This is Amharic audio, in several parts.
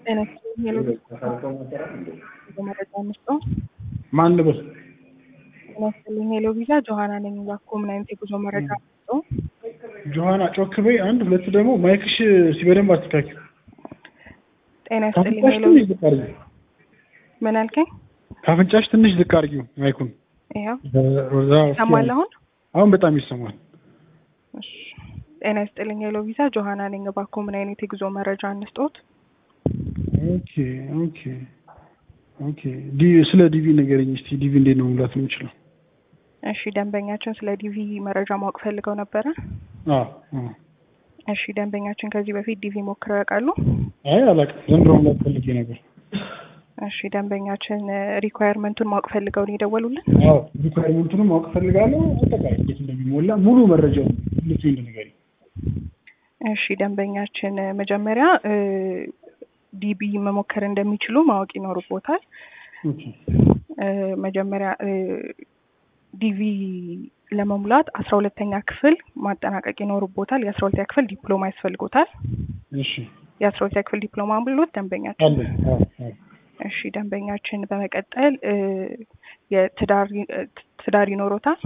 ጤና ሄሎ መረጃ እንስጠው። ማን ልበል? ጤና ይስጥልኝ ሄሎ ቪዛ ጆሀና ነኝ። እባክዎ ምን አይነት የጉዞ መረጃ እንስጠው? ጆሀና ጮክ በይ። አንድ ሁለት ደግሞ ማይክሽ ሲበደንብ አስተካኪው። ጤና ይስጥልኝ ካፍንጫሽ ሄሎ ትንሽ ዝቅ አድርጊው። ምን አልከኝ? ካፍንጫሽ ትንሽ ዝቅ አድርጊው ማይኩን። ይኸው በዛ እስኪ ይሰማል አሁን? አሁን በጣም ይሰማል። እሺ። ጤና ይስጥልኝ ሄሎ ቪዛ ጆሀና ነኝ። እባክዎ ምን አይነት የጉዞ መረጃ እንስጦት? ኦኬ ኦኬ ኦኬ። ዲ ስለ ዲቪ ንገረኝ እስቲ። ዲቪ እንዴት ነው መሙላት የምችለው? እሺ ደንበኛችን ስለ ዲቪ መረጃ ማወቅ ፈልገው ነበረ። አዎ አዎ። እሺ ደንበኛችን ከዚህ በፊት ዲቪ ሞክረው ያውቃሉ? አይ አላውቅም። ዘንድሮ መሙላት ፈልጌ ነበር። እሺ ደንበኛችን ሪኳየርመንቱን ማወቅ ፈልገው ነው የደወሉልን? አዎ ሪኳየርመንቱንም ማወቅ ፈልጋለሁ። አጠቃላይ እንዴት እንደሚሞላ ሙሉ መረጃው ልቱ ንገረኝ። እሺ ደንበኛችን መጀመሪያ ዲቢ መሞከር እንደሚችሉ ማወቅ ይኖርቦታል። ኦኬ እ መጀመሪያ እ ዲቪ ለመሙላት አስራ ሁለተኛ ክፍል ማጠናቀቅ ይኖርቦታል። የአስራ ሁለተኛ ክፍል ዲፕሎማ ያስፈልጎታል። እሺ የአስራ ሁለተኛ ክፍል ዲፕሎማ ብሎት ደንበኛችን አለ አዎ አዎ እሺ ደንበኛችን በመቀጠል እ የትዳር ትዳር ይኖሮታል።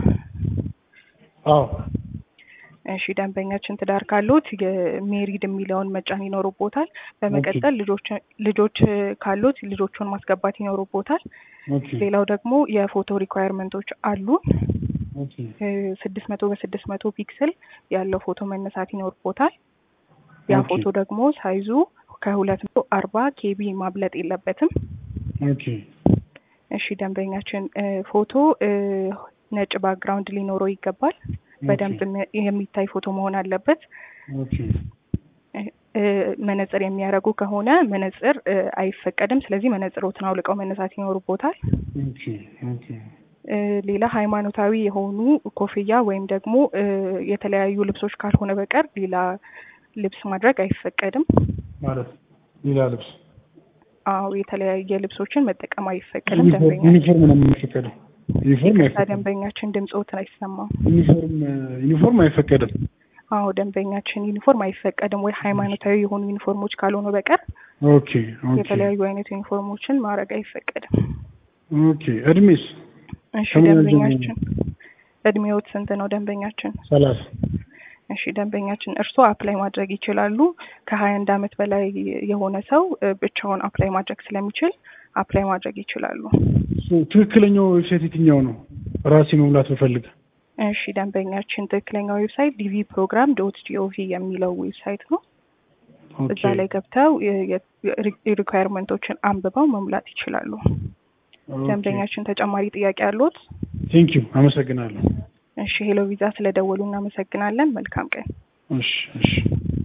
አዎ እሺ ደንበኛችን ትዳር ካሉት የሜሪድ የሚለውን መጫን ይኖርቦታል። በመቀጠል ልጆች ልጆች ካሉት ልጆቹን ማስገባት ይኖርቦታል። ኦኬ ሌላው ደግሞ የፎቶ ሪኳየርመንቶች አሉ። ኦኬ ስድስት መቶ በስድስት መቶ ፒክስል ያለው ፎቶ መነሳት ይኖርቦታል። ያ ኦኬ። ፎቶ ደግሞ ሳይዙ ከሁለት መቶ አርባ ኬቢ ማብለጥ የለበትም። ኦኬ እሺ ደንበኛችን እ ፎቶ እ ነጭ ባክግራውንድ ሊኖረው ይገባል። በደንብ የሚ- የሚታይ ፎቶ መሆን አለበት። ኦኬ እ- እ መነጽር የሚያደርጉ ከሆነ መነጽር እ አይፈቀድም። ስለዚህ መነጽሮትን አውልቀው መነሳት ይኖርቦታል። ኦኬ ኦኬ እ ሌላ ሃይማኖታዊ የሆኑ ኮፍያ ወይም ደግሞ እ የተለያዩ ልብሶች ካልሆነ በቀር ሌላ ልብስ ማድረግ አይፈቀድም። ማለት ሌላ ልብስ አዎ የተለያየ ልብሶችን መጠቀም አይፈቀድም። ዩኒፎርም ደንበኛ ዩኒፎርም ነው የሚፈቀደው። ዩኒፎርም ይቅርታ አይፈቀድም። ደንበኛችን ድምፆትን አይሰማም። ዩኒፎርም ዩኒፎርም አይፈቀድም። አዎ ደንበኛችን ዩኒፎርም አይፈቀድም ወይ ሃይማኖታዊ የሆኑ ዩኒፎርሞች ካልሆኑ በቀር ኦኬ ኦኬ የተለያዩ አይነት ዩኒፎርሞችን ማድረግ አይፈቀድም። ኦኬ። እድሜስ እሺ ከምን ያህል ደንበኛችን እድሜዎት ስንት ነው ደንበኛችን? ሰላሳ እሺ ደንበኛችን እርስዎ አፕላይ ማድረግ ይችላሉ። ከሀያ አንድ አመት በላይ የሆነ ሰው እ ብቻውን አፕላይ ማድረግ ስለሚችል አፕላይ ማድረግ ይችላሉ። ሶ ትክክለኛው ዌብሳይት የትኛው ነው? ራሴ መሙላት ብፈልግ እሺ ደንበኛችን ትክክለኛ ዌብሳይት ዲቪ ፕሮግራም ዶት ጂኦቪ የሚለው ዌብሳይት ነው። እዛ ላይ ገብተው ሪኳየርመንቶችን አንብበው መሙላት ይችላሉ። ደንበኛችን ተጨማሪ ጥያቄ አሉት? ቴንክ ዩ አመሰግናለሁ። እሺ ሄሎ ቪዛ ስለደወሉ እናመሰግናለን። መልካም ቀን። እሺ እሺ